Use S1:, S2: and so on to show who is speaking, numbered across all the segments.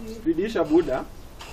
S1: Bidisha buda.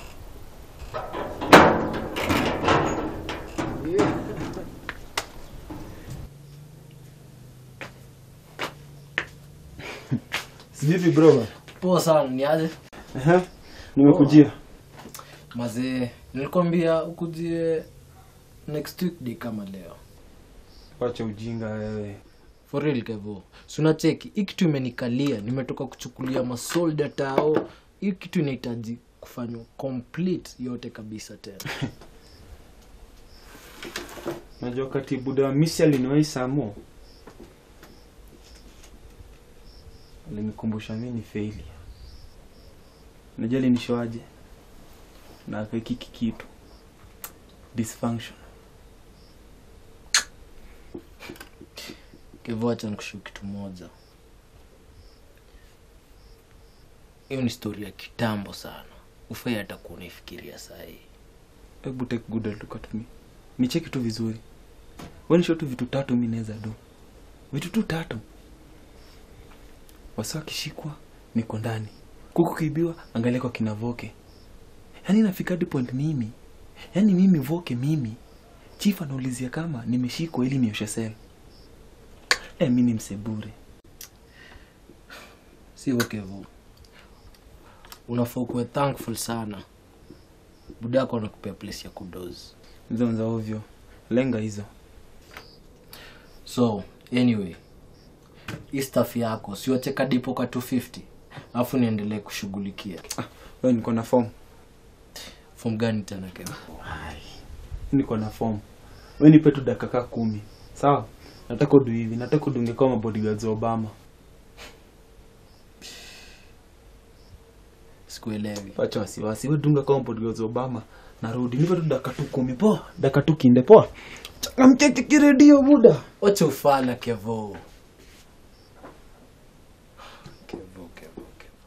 S1: Vipi bro?
S2: Poa sana, ni aje?
S1: Ehe. Nimekujia.
S2: Mazee, nilikwambia ukujie next week day kama leo.
S1: Wacha ujinga wewe.
S2: For real kevo. Suna cheki, hii kitu imenikalia, nimetoka kuchukulia masolda tao. Hii kitu inahitaji kufanywa complete yote kabisa tena.
S1: Najua kati buda wa misi aliniwahi samo. Alinikumbusha mimi ni failure. Najua alinishoaje? Na akakiki kitu. Dysfunction.
S2: Kevo, acha nikushu kitu moja. Hiyo ni story ya kitambo sana. Ufai hata kuunifikiria saa hii.
S1: Hebu take good look at me. Nicheki tu vizuri. Wewe tu vitu tatu mimi naweza do. Vitu tu tatu. Wasa akishikwa niko ndani. Kuku kiibiwa angalia kwa kina Voke. Yaani nafika hadi point mimi. Yaani mimi Voke mimi. Chief anaulizia kama nimeshikwa ili nioshe sel. Eh, mimi ni msebure.
S2: sio kevo unafaa ukuwe thankful sana budako anakupea place ya kudozi
S1: Hizo za ovyo. Lenga hizo.
S2: so anyway hii staff yako siwacheka dipo ka 250 alafu niendelee kushughulikia
S1: Wewe niko na form.
S2: fom gani tena kevo
S1: niko na form we nipe tu dakika kaa kumi sawa nataka udu hivi nataka udunge kama bodyguards wa obama
S2: sikuelewi
S1: pacha wasiwasi we dunga kama bodyguards wa obama narudi nipe tu dakika tu kumi poa dakika tu kinde poa changamkeke kiredio buda
S2: wacha ufala kevo kevo kevo kevo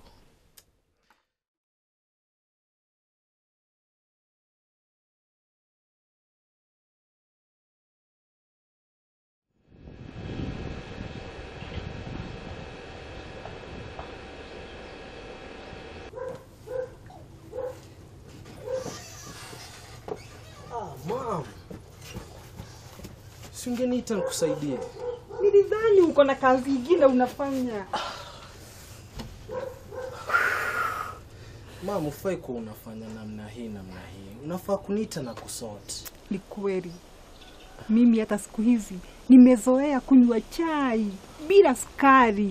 S2: singeniita nikusaidie
S3: Nilidhani uko na kazi ingine unafanya.
S2: mam ufai kuwa unafanya namna hii namna hii unafaa kuniita na kusoti
S3: Ni kweli, mimi hata siku hizi nimezoea kunywa chai bila sukari.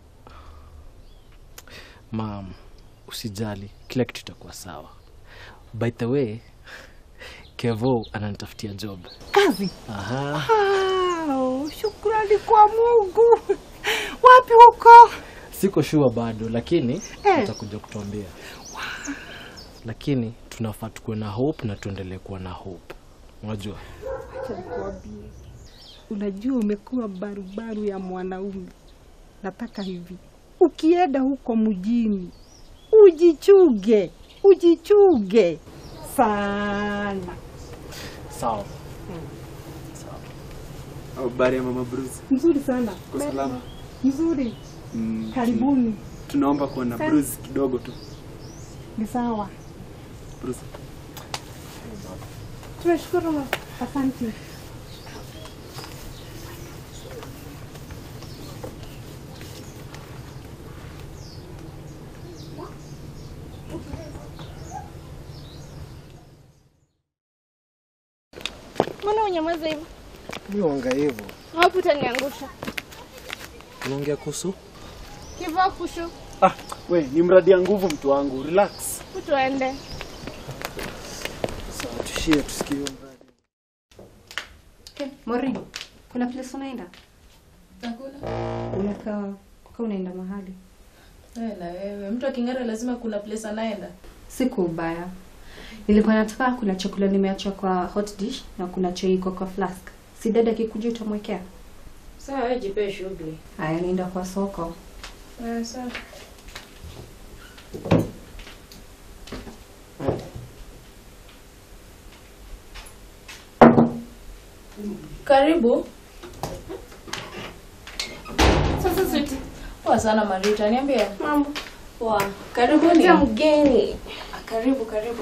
S2: mam usijali kila kitu itakuwa sawa by the way kevo ananitafutia job
S3: Kazi?
S2: aha
S3: Wow, shukrani kwa Mungu. Wapi huko?
S2: siko shua bado lakini
S3: Eh.
S2: atakuja kutuambia lakini tunafaa tukuwe na hope na tuendelee kuwa na hope unajua
S3: Acha nikuambie, unajua umekuwa barubaru ya mwanaume. Nataka hivi, ukienda huko mjini ujichuge, ujichuge sana.
S2: sawa
S1: habari ya mama bruce
S3: Mzuri sana,
S1: Kwa salama.
S3: mzuri.
S1: mm,
S3: Karibuni.
S1: tunaomba kuwa na
S3: Sa-
S1: bruce kidogo tu
S3: Ni sawa,
S1: bruce
S3: tunashukuru. Asante.
S4: Mbona unyamaza hivyo?
S2: mi wanga hivyo
S4: Hapo utaniangusha.
S2: unaongea kuhusu
S4: Kivaa kushu,
S1: ah we ni mradi ya nguvu mtu wangu relax
S4: utuende.
S2: sawa tushie tusikie huo mradi
S5: Okay, Mori, kuna place unaenda? Unakaa ka unaenda mahali?
S6: Wewe na wewe, mtu aking'ara lazima kuna place anaenda.
S5: Siku ubaya. Nilikuwa nataka kuna chakula nimeacha kwa hot dish na kuna chai iko kwa flask. Si dada akikuja utamwekea?
S6: Sawa, wewe jipe shughuli.
S5: Haya, nienda kwa soko.
S6: Eh, sawa. Karibu.
S4: Sasa switi.
S6: Poa sana Marita, niambie.
S4: Mambo.
S6: Poa. Karibuni.
S4: Kuja mgeni.
S6: Karibu, karibu.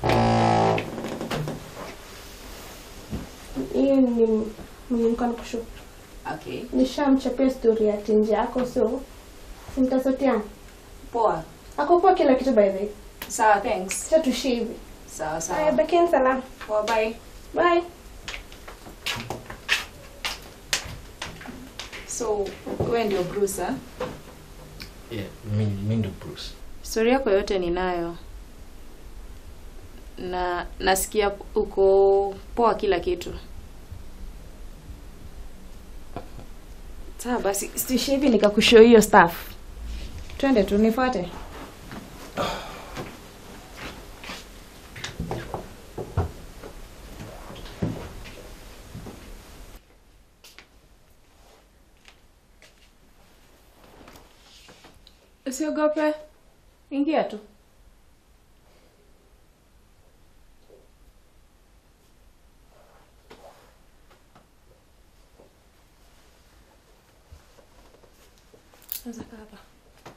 S4: Hiyo ni mlimka nikushu.
S6: Okay.
S4: Nishamchapia story ya tinja yako so simtasotiana.
S6: Poa.
S4: Ako poa kila kitu by the way.
S6: Sawa, thanks.
S4: Sasa tuishie hivi.
S6: Sawa,
S4: Haya,
S6: sawa.
S4: bakeni salama.
S6: Poa, bye.
S4: Bye.
S6: So, wewe ndio Bruce, ah?
S2: Yeah, mi, mi ndo Bruce.
S6: Story yako yote ninayo. Na nasikia uko poa kila kitu. Sawa basi, situishie hivi nikakushow hiyo stuff. Twende tu nifuate. Usiogope. Ingia tu. Sasa kaa hapa.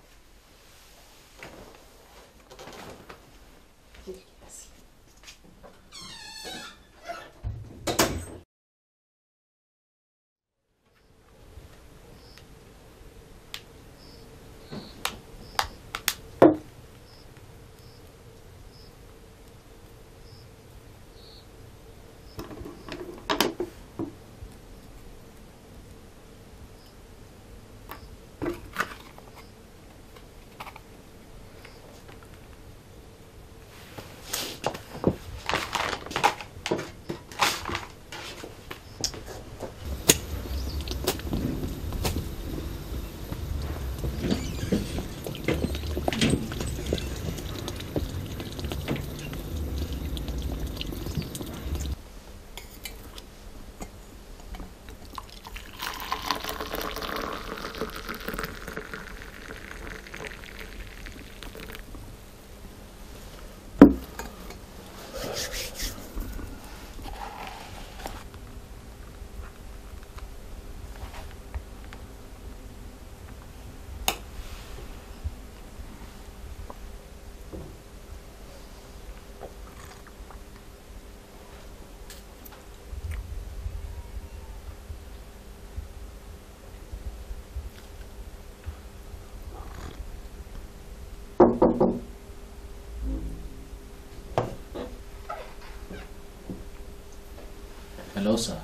S2: Hello, sir.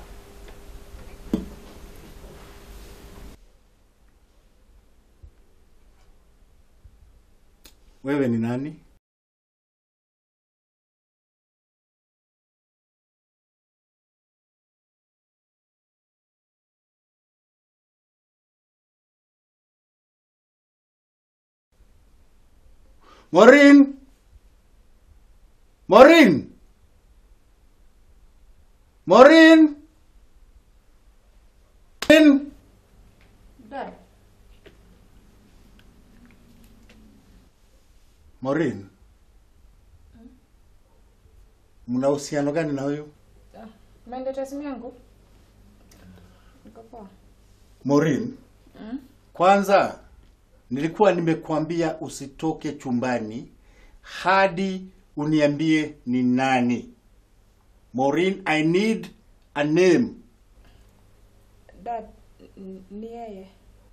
S7: Wewe ni nani? Maureen! Maureen! Maureen! Maureen!
S6: Dad.
S7: Maureen. Mna uhusiano gani na huyu?
S6: Umeendeta simu yangu? Niko poa.
S7: Maureen. Kwanza nilikuwa nimekuambia usitoke chumbani hadi uniambie ni nani. Maureen, I need a name.
S6: Dad, n- ni yeye.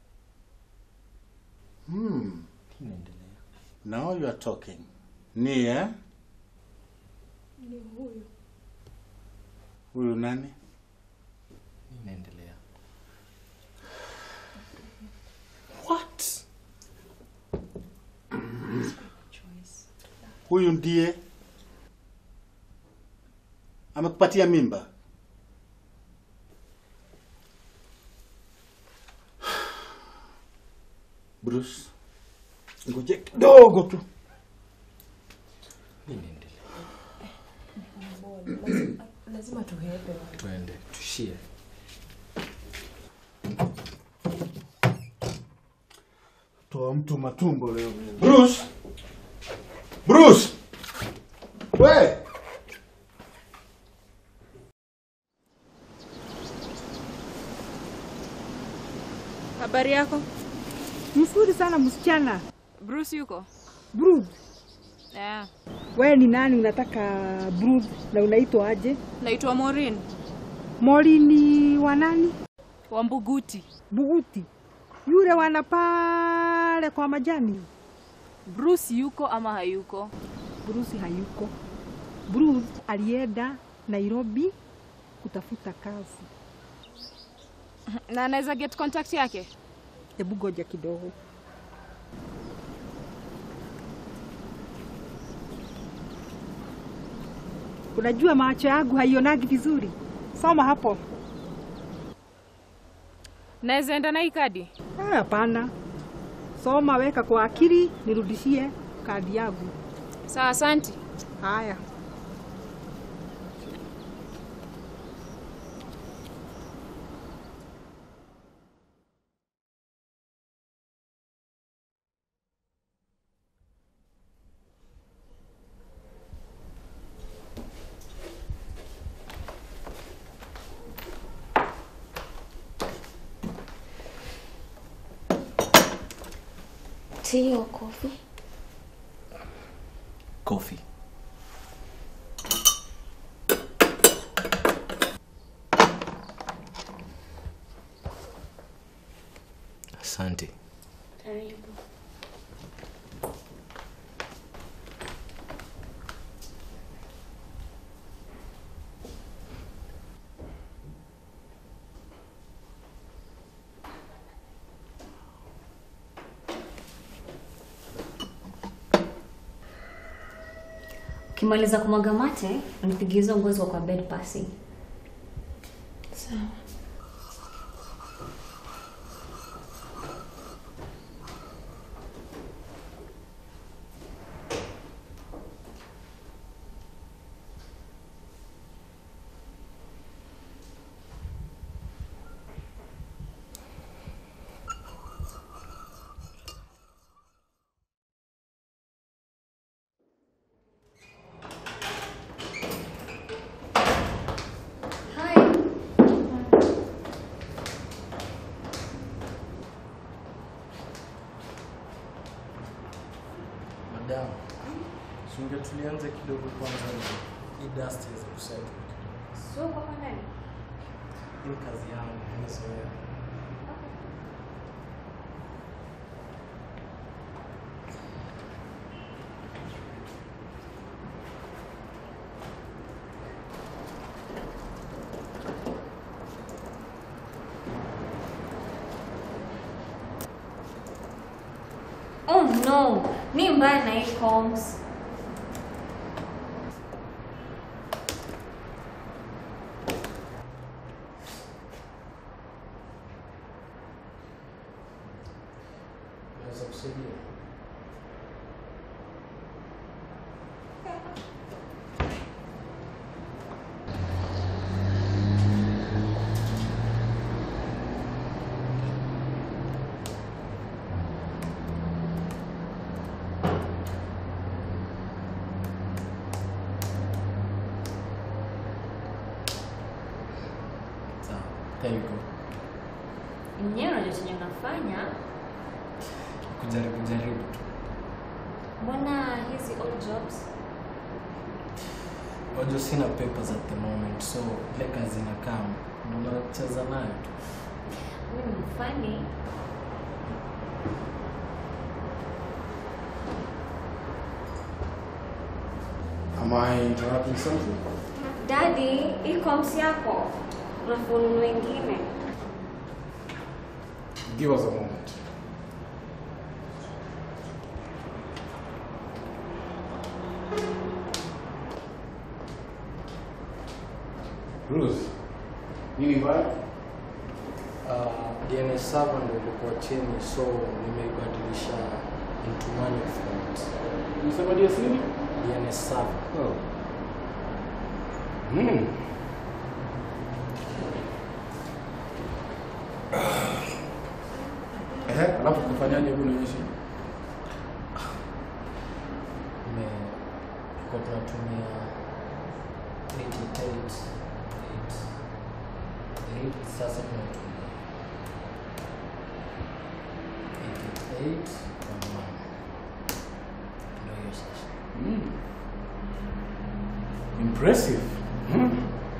S7: Hmm. Now you are talking. Ni eh?
S6: Ni huyu.
S7: Huyu nani?
S2: Inaendelea.
S7: What? Huyu ndiye amekupatia mimba? Bruce, ngoje kidogo tu.
S2: Inaendelea.
S6: Lazima, lazima tuhepe.
S2: Tuende, tushie.
S7: Toa mtu matumbo leo. Bruce! Bruce! We!
S6: Habari yako?
S3: Mzuri sana msichana.
S6: Bruce yuko?
S3: Brood.
S8: Yeah.
S3: We ni nani unataka brood na unaitwa aje?
S8: Naitwa Maureen
S3: Mori ni wa nani?
S8: wa Mbuguti.
S3: Buguti. Yule wana pale kwa majani.
S8: Bruce yuko ama hayuko?
S3: Bruce hayuko. Bruce alienda Nairobi kutafuta kazi.
S8: Na anaweza get contact yake?
S3: Hebu goja kidogo. Unajua macho yangu haionagi vizuri. Soma hapo.
S8: Naweza enda na hii kadi?
S3: Ah, Hapana, soma, weka kwa akili, nirudishie kadi yangu.
S8: Sawa, asanti.
S3: Haya.
S9: Tea or coffee?
S1: Coffee.
S2: Asante.
S9: Karibu. Ukimaliza kumwaga mate, unipigie hizo nguo ziko kwa bed passing. Sawa.
S2: Madam, sunge tulianze kidogo kwanza hii dust iweze kusettle.
S5: Sio kwa ndani.
S2: Hii ni kazi yangu, nimezoea.
S9: Oh no, ni mbaya na hii combs.
S2: Naweza kusaidia. Sawa, there you go.
S9: Mwenyewe unajua chenye unafanya.
S2: Kujaribu jaribu tu.
S9: Mbona hizi old jobs?
S2: Wajua sina papers at the moment, so ile kazi inakaa naona kucheza nayo tu.
S9: Wewe ni mfani.
S10: Am I interrupting something?
S9: Daddy, hii combs yako. Unafaa ununue ingine.
S10: Give us a moment. Ruth, nini mbaya?
S2: Uh, DNA server ndio ilikuwa chini, so nimeibadilisha into manual format.
S10: Unasema DS nini?
S2: DNA server.
S10: Oh. Hmm. Ehe, alafu kufanyaje hebu nionyeshe.
S2: Nime kwa tunatumia 88 8 sasa tunatumia 88 kwa mama. Ndio hiyo sasa.
S10: Impressive. Hmm?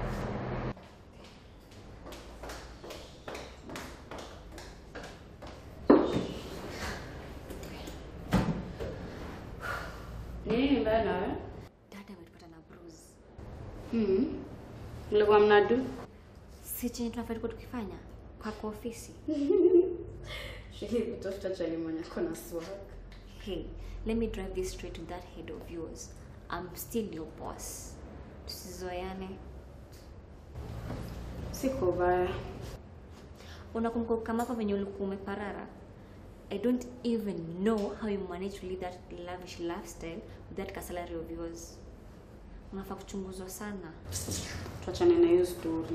S11: Nini mbaya nawe?
S9: Dada ametupata na bruise.
S11: Mm. Mlikuwa mnadu?
S9: Si chenye tunafaa tulikuwa tukifanya kwa kwa ofisi.
S11: Shili kutafuta chali mwenye ako na swag.
S9: Hey, let me drive this straight to that head of yours. I'm still your boss. Tusizoeane.
S11: Siko baya.
S9: Unakumbuka kama hapa venye ulikuwa umeparara? I don't even know how you manage to live that lavish lifestyle with that ka salary of yours. Unafaa kuchunguzwa sana.
S11: Tuachane na hiyo story.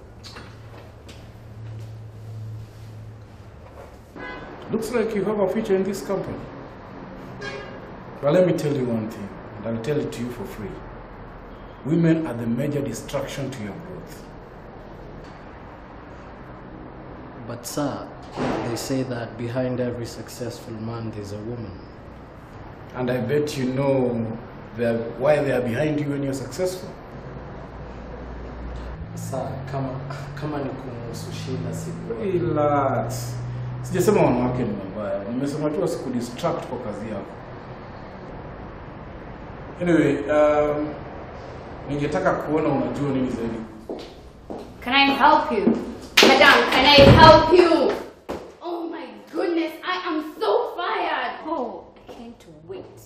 S10: Looks like you have a future in this company. But let me tell you one thing, and I'll tell it to you for free. Women are the major distraction to your growth.
S2: But sir, they say that behind every successful man there's a woman.
S10: And I bet you know they're, why they are behind you when you're successful.
S2: Sir, kama kama ni kumuhusu shida siku.
S10: Relax. Sijasema wanawake ni mabaya, nimesema tu wasikudistract kwa kazi yako. Anyway, um, ningetaka kuona unajua nini zaidi.
S11: Can I help you? Madam, can I help you? Oh my goodness, I am so fired.
S9: Oh, I can't wait.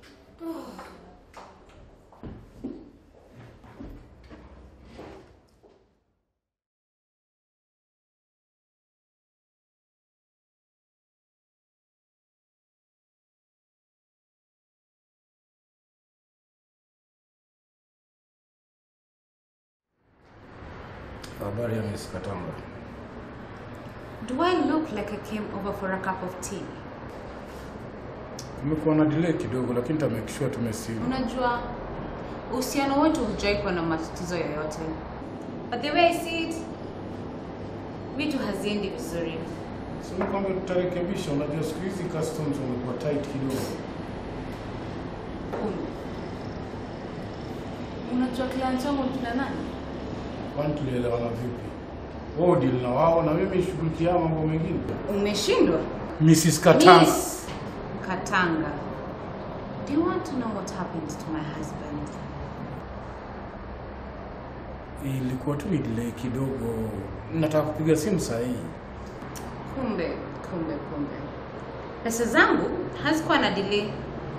S10: Habari ya Miss Katanga.
S12: Do I look like I came over for a cup of tea?
S10: Kumekuwa na delay kidogo lakini ta make sure tumesimu.
S12: Unajua uhusiano wetu hujai kuwa na matatizo yoyote. But the way I see it, vitu haziendi vizuri.
S10: Sema kwamba tutarekebisha. Unajua siku hizi customs wamekuwa tight kidogo.
S12: Kumbe. Unajua client wangu ni kina nani?
S10: Kwani tulielewana vipi? Wao deal na wao na mimi shughulikia mambo mengine.
S12: Umeshindwa?
S10: Mrs. Katanga.
S12: Miss Katanga. Do you want to know what happened to my husband?
S10: Ilikuwa tu ni delay kidogo. Nataka kupiga simu saa hii.
S12: Kumbe, kumbe, kumbe. Pesa zangu hazikuwa na delay.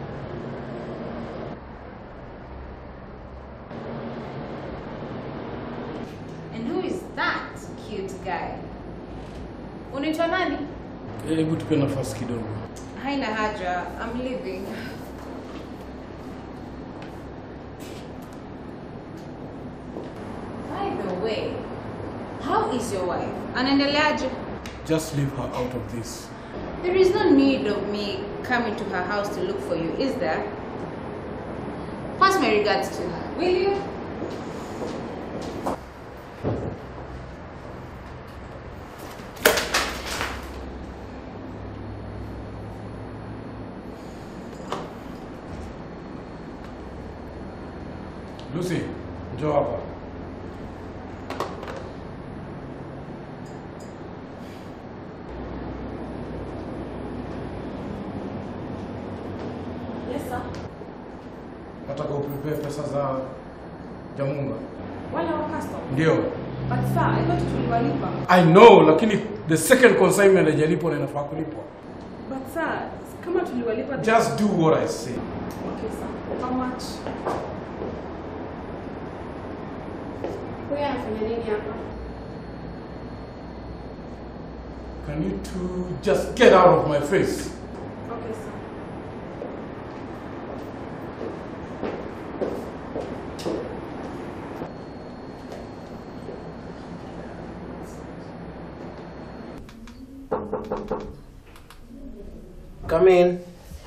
S12: And who is that cute guy? Unaitwa nani?
S10: Hebu tupe nafasi kidogo.
S12: Haina haja. I'm leaving. By the way, how is your wife? Anaendeleaje?
S10: Just leave her out of this.
S12: There is no need of me coming to her house to look for you, is there? Pass my regards to her, will you?
S10: Lucy, njoo hapa.
S6: Yes, sir.
S10: Nataka uprepare pesa za Jamunga.
S6: Wale wa custom.
S10: Ndio.
S6: But sir, I thought tuliwalipa.
S10: I know, lakini the second consignment haijalipwa na inafaa kulipwa.
S6: But sir, kama tuliwalipa
S10: Just do what I say.
S6: Okay, sir. How much?
S11: Huyu anafanya nini hapa?
S10: Can you two just get out of my face?
S6: Okay, sir.
S2: Come in.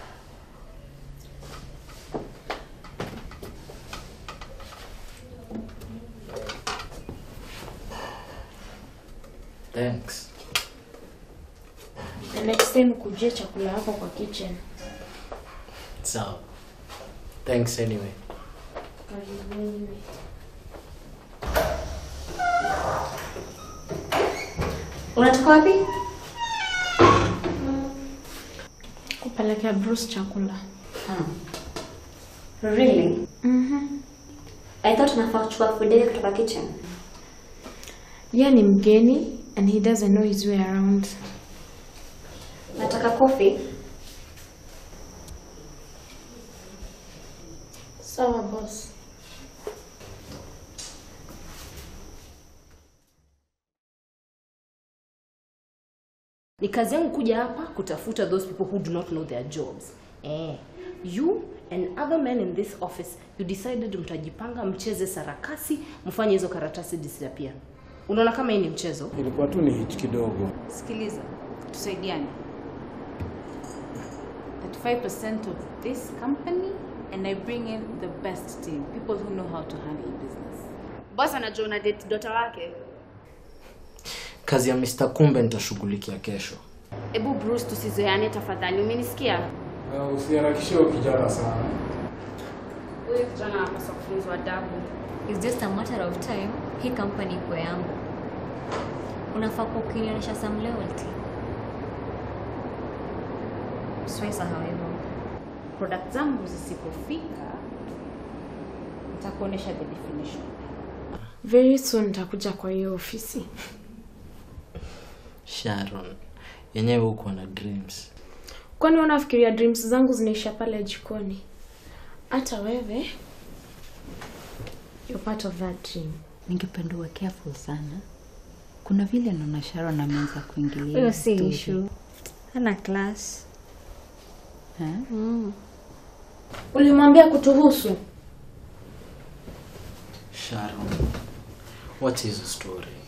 S2: Thanks.
S13: Na next time kujia chakula yako kwa kitchen.
S2: Sawa. Thanks anyway.
S13: Karibu anyway.
S9: Unatoka wapi?
S11: Kupelekea Bruce chakula.
S9: Really?
S11: Mhm.
S9: I thought unafaa kuchukua food yake kutoka kitchen.
S11: Yeye ni mgeni and he doesn't know his way around.
S9: Nataka coffee.
S11: Sawa boss.
S14: ni kazi yangu kuja hapa kutafuta those people who do not know their jobs eh, you and other men in this office you decided mtajipanga mcheze sarakasi mfanye hizo karatasi disappear unaona kama hii ni mchezo
S10: Ilikuwa tu ni hitch kidogo.
S12: Sikiliza, tusaidiane. 35% of this company and I bring in the best team, people who know how to handle business.
S8: Boss anajua una date dota wake.
S2: kazi ya Mr. Kumbe nitashughulikia kesho.
S8: Ebu Bruce, tusizoeane tafadhali, umenisikia?
S10: Na usiharakishe huyo kijana sana.
S8: Huyu kijana anapaswa kufunzwa adabu.
S9: It's just a matter of time hii company ikuwe yangu. Unafaa kuwa ukinionyesha some loyalty. Siwezi sahau hivyo.
S12: Product zangu zisipofika, nitakuonesha the definition.
S11: Very soon nitakuja kwa hiyo ofisi.
S2: Sharon, yenyewe huko na dreams.
S11: Kwani unafikiria dreams zangu zinaisha pale jikoni? Hata wewe you're part of that dream.
S15: Ningependa uwe careful sana. Kuna vile naona Sharon ameanza kuingilia
S9: Hiyo si
S15: story.
S9: issue. Hana class.
S15: Eh?
S9: Mm.
S11: Ulimwambia kutuhusu?
S2: Sharon, what is the story?